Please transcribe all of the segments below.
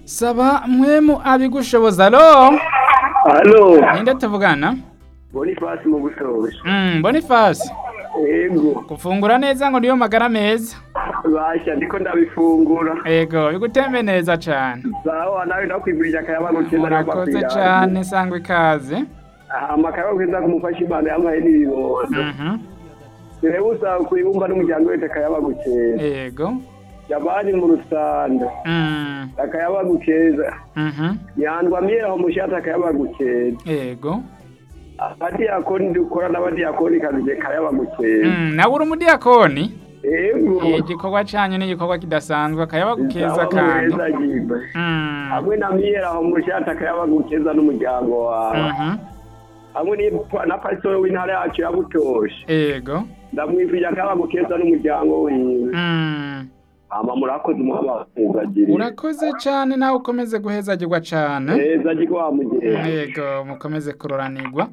saba mwemu abigushoboza alo Halo, ninde tuvugana Boniface mu Bushobozi. mm, Boniface Ego, gufungura neza ngo niyo magara meza basha ndiko ndabifungura. ego bigutembe neza cane Sawa nawe ndakwigurira akayaba keza murakoze cane sangwa ikaze Amakayaba keza kumufasha Imana yampaye n'ibibondo. Mhm. Rero usaba kwibumba n'umuryango wese akayaba gukeza. ego Jabani mu Rusanda. Mm, Akayaba gukeza. mhm. Nyandwa mira ho mushata akayaba gukeza. ego Abadi yakoni dukora n'abadi yakoni kabije kayaba gukeza. Mm, nawe uri umudiyakoni Ego. igikorwa canyu ni igikorwa kidasanzwe akayaba gukeza Sawa, kandi muheza jibe. Mm, hamwe na miyera aho mushata akayaba gukeza n'umuryango wawe mhm. hamwe ni- na pasitoro w'intara yacu ya butoshe ego ndamwifurije akayaba gukeza n'umuryango wiwe Mm. hama murakoze umuhamagaziri urakoze cane nawe ukomeze guhezagirwa cane neza jiko wamugenda yego mukomeze kuroranirwa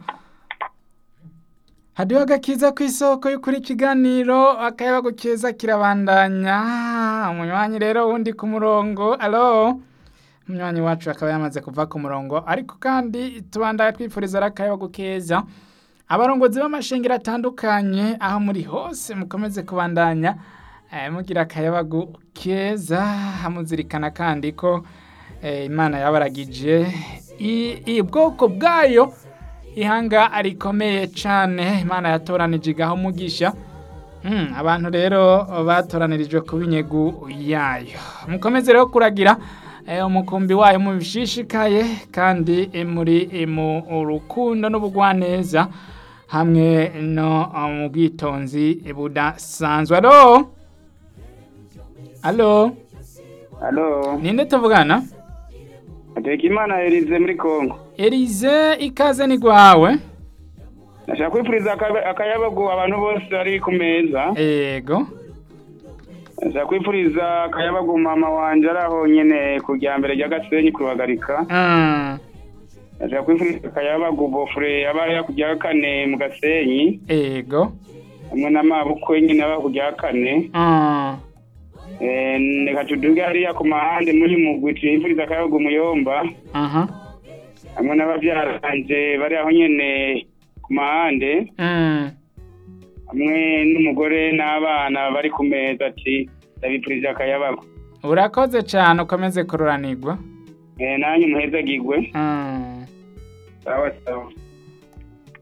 hadiho agakiza ku isoko y'ukuri ikiganiro akayaba keza kirabandanya umunywanyi rero wundi ku murongo alo umunywanyi wacu akaba yamaze kuva ku murongo ariko kandi tubandaya twifuriza ari akayaba keza abarongozi b'amashengero atandukanye aho muri hose mukomeze kubandanya eh, mugira akayabagu keza hamuzirikana kandi ko eh, imana yabaragije i- ubwoko bwayo ihanga rikomeye cane imana yatoranije igaho umugisha Mm, abantu rero batoranirijwe kuba inyegu yayo mukomeze rero kuragira eh, umukumbi wayo mubishishikaye kandi eh, muri eh, mu rukundo n'ubugwaneza hamwe no eh, mu bwitonzi budasanzwe alo alo Halo, ninde tuvugana ateka imana Elize muri Kongo. Elize ikaze ni gwawe Nashaka kwifuriza akaba- akayabagu abantu bose bari ku meza. ego Nashaka kwifuriza akayabagu mama wanje ari aho nyene ku rya mbere rya Gasenyi kuruhagarika. Mm, Nashaka kwifuriza akayabagu bofure aba ari ku rya kane mu Gasenyi. ego Hamwe n'amabukwe nyene aba ku rya kane. Mm, Eh, reka tuduge hariya ku mahande muri mugwi tuyifuriza akayabagu muyomba. aha Hamwe n'abavyara banje bari aho nyene ku mahande. Mm, hamwe n'umugore n'abana bari ku meza ati ndabipfurije akayabagu urakoze cane ukomeze kuroranirwa Eh, nanyu muhezagirwe Mm. sawa sawa